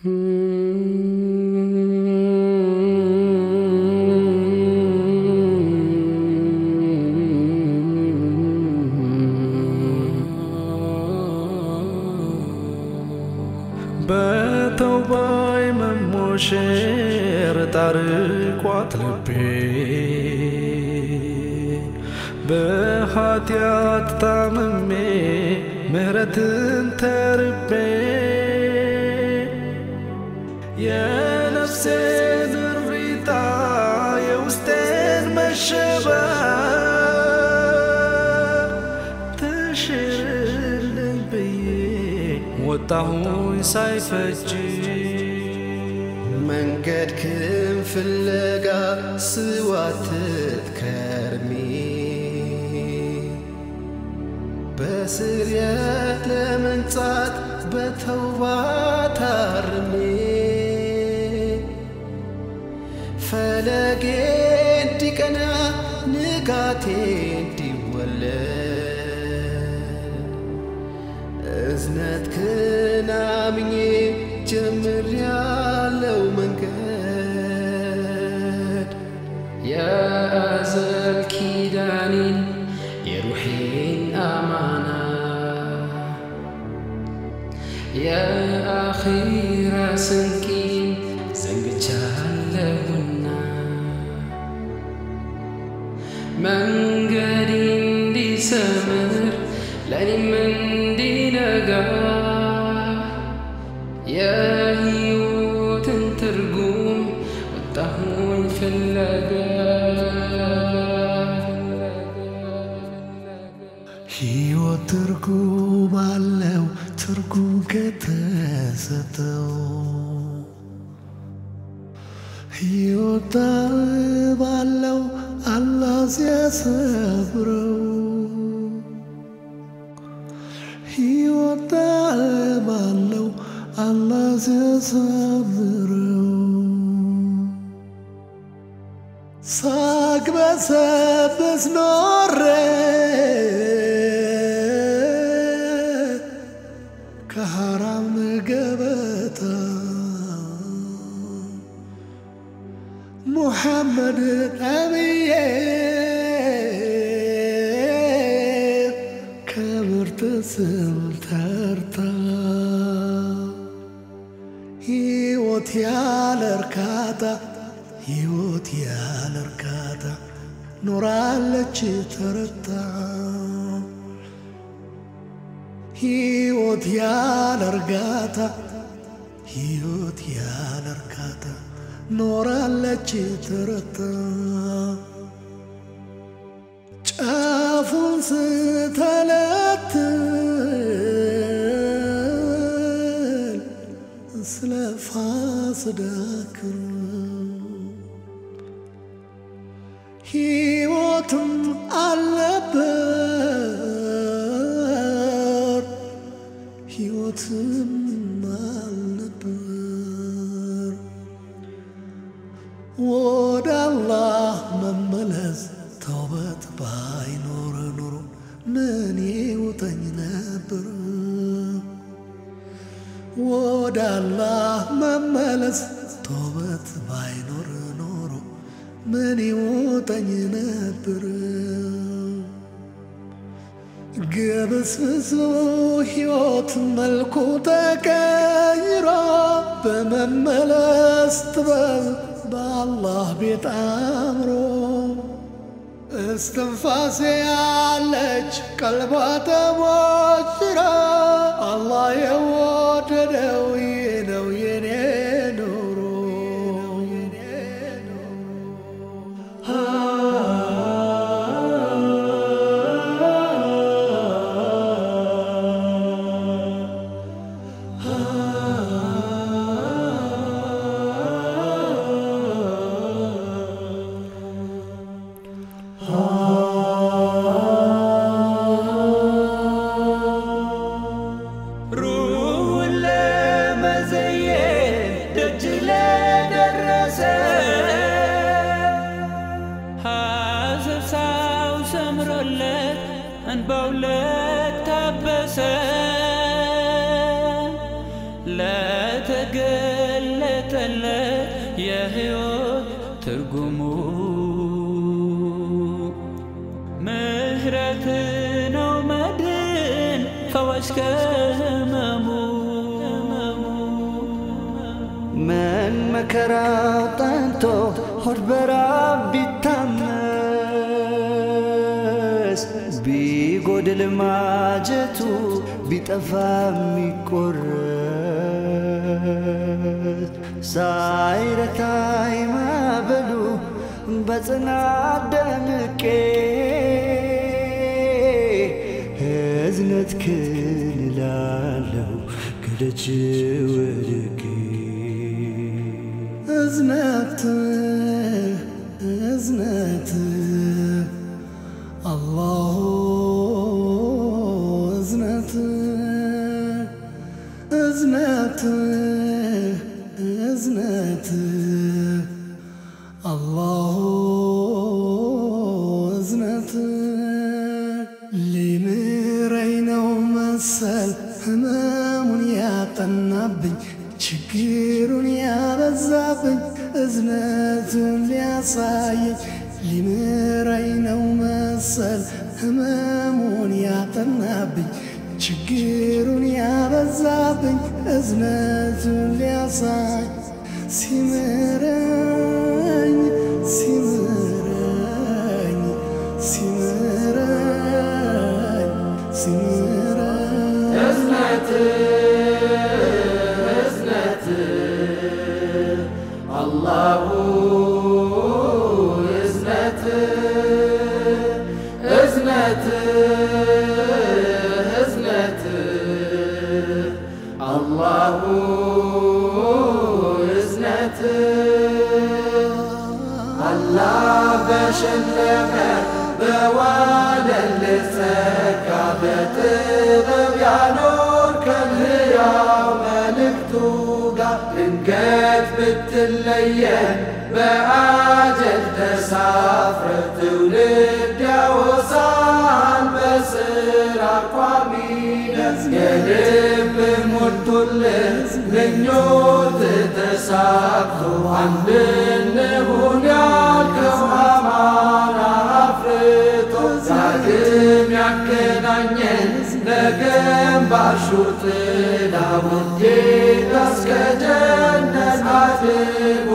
በተውባይ መሞሸር ጣርቋት ልቤ በኃጢአት ታምሜ ምሕረትን ተርቤ የነፍሴን እሪታ የውስጤን መሸበር ተሽርልኝ ብዬ ወጣሁኝ ሳይፈጅ መንገድ ክም ፍለጋ ስዋትት ከርሜ በስርየት ለመንጻት በተውባ ታርሜ ፈለጌ እንዲቀና ንጋቴ እንዲወለድ እዝነት ክናምኜ ጀምር ያለው መንገድ የአዘል ኪዳኔን የሩሒን አማና የአኺራ ስንቂን ዘንግቻለሁና መንገድ እንዲሰምር ለእኔም እንዲነጋ የህይወትን ትርጉም ወጣሁኝ ፍለጋ ሕይወት ትርጉም አለው ትርጉም ከተሰጠው ሕይወት ባለው አላህ ሲያሰብረው ሕይወት ባለው አላህ ሲያሰብረው ሳቅ በሰብስ ኖሬ ከሐራም ገበታ ሙሐመድ ነቢዬ ከምርጥ ስም ተርታ ሕይወት ያለ እርካታ ሕይወት ያለ እርካታ ኖራለች ተረታ ሕይወት ያለ እርጋታ ሕይወት ያለ እርካታ ኖራለች ተረታ ጫፉን ስተለትል ስለ ፋስዳክር ሕይወትም አልነበር ሕይወትም አልነበር ወደ አላህ መመለስ ተውበት ባይኖር ኑሮ ምን ይውጠኝ ነበር ወደ አላህ መመለስ ተውበት ባይኖር ኖሮ ምን ይውጠኝ ነበር ግብስብሱ ሕይወት መልኩ ተቀይሮ በመመለስ ጥበብ በአላህ ቤት አምሮ እስትንፋሴ ያለች ቀልቧ ተሞሽራ አላህ የወደደው ይህ ነው የኔ ኑሮ ሩህን ለመዘየን ደጅ ለደረሰ ሐሰሳው ሰምሮለት እንባው ለታበሰ ለተገ ተገለጠለት የሕይወት ትርጉሙ ምህረት ነው መድን ፈዋሽ ከህመሙ ምን መከራው ጠንቶ ሆድ በራብ ቢታመስ ቢጎድል ማጀቱ ቢጠፋ የሚቆረስ ሳይረታይ ማበሉ በጽናት ደምቄ እዝነት ክልላለው ከደጅ ወድቄ እዝነት እዝነት አላሁ እዝነት እዝነት እዝነት አላሁ እዝነት ሊምረኝ ነው መሰል ህመሙን ያጠናብኝ ችግሩን ያበዛብኝ እዝነቱን ሊያሳየኝ ሊምረኝ ነው መሰል ህመሙን ያጠናብኝ ችግሩን ያበዛብኝ እዝነቱን ሊያሳይ ሲምረኝ ሲምረኝ ሲምረኝ ሲምረኝ አላሁ እዝነት እዝነት እዝነት አላሁ እዝነት አላህ በሸለመ በዋለል ጸጋ በጥበብ ያኖር ከልያው መልእክቱ ጋር ድንገት ብትለየን በአጀል ተሳፍረ ትውልድ ያወሳል በስራ ቋሚነት የልብ ሞልቶልህ ምኞት ተሳክቶ አንድ እንሁን ያልከው አማና አፍርቶ ዳግም ያገናኘን ለገንባሹ ጥላ ውዴታ እስከ ጀነት አድርጎ